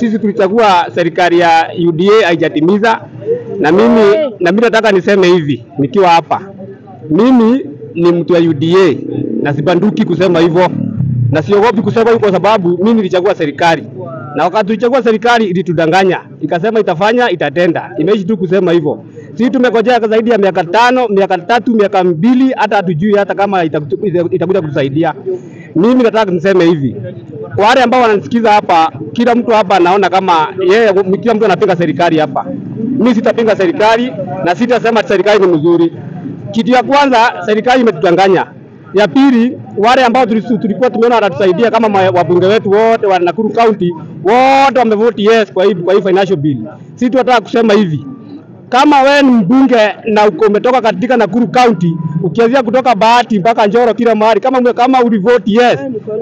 sisi tulichagua serikali ya UDA haijatimiza, na mimi na mimi nataka niseme hivi nikiwa hapa, mimi ni mtu wa UDA na sibanduki kusema hivyo na siogopi kusema hivyo, kwa sababu mimi nilichagua serikali, na wakati tulichagua serikali ilitudanganya, ikasema itafanya, itatenda. Imeishi tu kusema hivyo. Sisi tumekojea zaidi ya miaka tano, miaka tatu, miaka mbili, hata hatujui hata kama itakuja itakuja kutusaidia. Mimi nataka niseme hivi, wale ambao wananisikiza hapa, kila mtu hapa anaona kama yeye, kila mtu anapinga serikali hapa. Mimi sitapinga serikali na sitasema serikali ni mzuri. Kitu ya kwanza, serikali imetudanganya. Ya pili, wale ambao tulisu- tulikuwa tumeona watatusaidia kama ma- wabunge wetu wote wa Nakuru County wote wamevoti yes kwa hii kwa hii financial bill. Sisi tunataka kusema hivi, kama wewe ni mbunge na uko umetoka katika Nakuru County ukianzia kutoka Bahati mpaka Njoro kila mahali, kama ume- kama ulivoti yes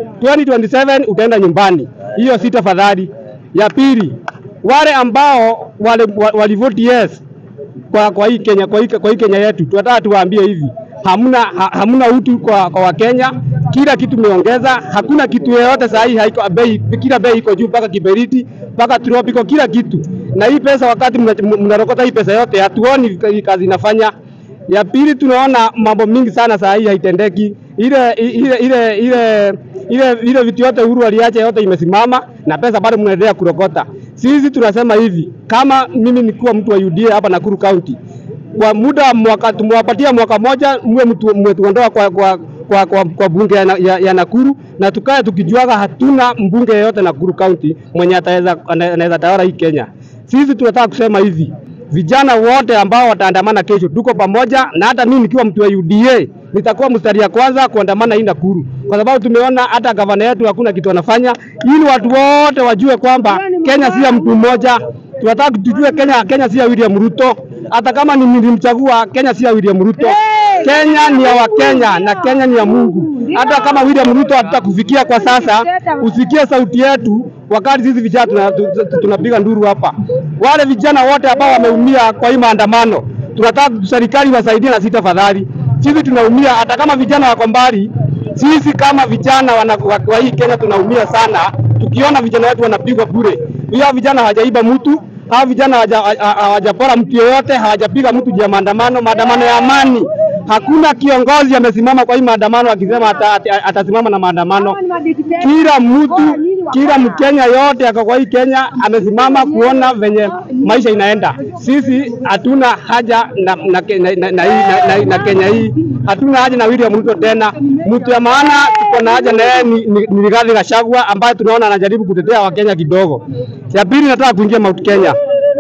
2027 utaenda nyumbani. Hiyo si tafadhali. Ya pili, wale ambao wale wa- walivoti yes kwa, kwa hii Kenya kwa hii, kwa hii Kenya yetu tunataka tuwaambie hivi hamna ha, hamna utu kwa, kwa Wakenya. Kila kitu meongeza, hakuna kitu yoyote saa hii haiko bei, kila bei iko juu mpaka kiberiti mpaka tropical, kila kitu. Na hii pesa wakati mna- mnarokota hii pesa yote, hatuoni hii kazi inafanya. Ya pili, tunaona mambo mingi sana saa hii haitendeki. Ile ile ile ile ile ile vitu yote Uhuru aliacha yote imesimama na pesa bado mnaendelea kurokota. Sisi tunasema hivi, kama mimi nikuwa mtu wa UDA hapa Nakuru County, kwa muda wa mwaka tumewapatia mwaka moja, mwe mtu- mmetuondoa kwa, kwa, kwa, kwa, kwa bunge ya, na- ya, ya Nakuru na tukae tukijuaga hatuna mbunge yeyote Nakuru County mwenye ataweza ana- anaweza tawala hii Kenya. Sisi tunataka kusema hivi, vijana wote ambao wataandamana kesho, tuko pamoja, na hata mimi nikiwa mtu wa UDA nitakuwa mstari ya kwanza kuandamana hii Nakuru, kwa sababu tumeona hata gavana yetu hakuna kitu anafanya, ili watu wote wajue kwamba Kenya si ya mtu mmoja. Tunataka tujue Kenya, Kenya si ya William Ruto. Hata kama ni nilimchagua, Kenya si ya William Ruto. Kenya ni ya Wakenya na Kenya ni ya Mungu. Hata kama William Ruto hatutakufikia kwa sasa, usikie sauti yetu wakati sisi vijana tuna- tu- tu- tunapiga nduru hapa. Wale vijana wote ambao wameumia kwa hii maandamano, tunataka serikali wasaidie na sisi tafadhali. Sisi tunaumia, hata kama vijana wako mbali, sisi kama vijana wana, wa, wa hii Kenya tunaumia sana tukiona vijana wetu wanapigwa bure. Hiyo vijana hawajaiba mtu, hao vijana hawaja- ha- hawajapora mtu yeyote, hawajapiga mtu juu ya maandamano, maandamano ya amani. Hakuna kiongozi amesimama kwa hii maandamano akisema ata- ata- atasimama na maandamano. Kila mtu, kila Mkenya yote ako kwa hii Kenya amesimama kuona venye maisha inaenda. Sisi hatuna haja na, na, na, na, na, hii- na, na, na Kenya hii, hatuna haja na William Ruto tena. Mtu ya maana tuko na haja na yeye ni, ni, ni Rigathi Gachagua ambaye tunaona anajaribu kutetea Wakenya kidogo. Ya pili, nataka kuingia Mount Kenya.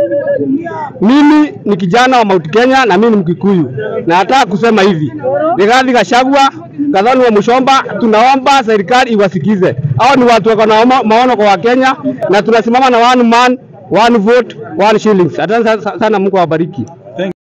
Mimi ni kijana wa Mount Kenya na mimi ni Mkikuyu, na nataka kusema hivi, Rigathi Gachagua, Gathoni wa Mushomba, tunaomba serikali iwasikize. Hao ni watu wako na ma- maono kwa Wakenya, na tunasimama na one man one vote one shillings. Asante sana, Mungu awabariki.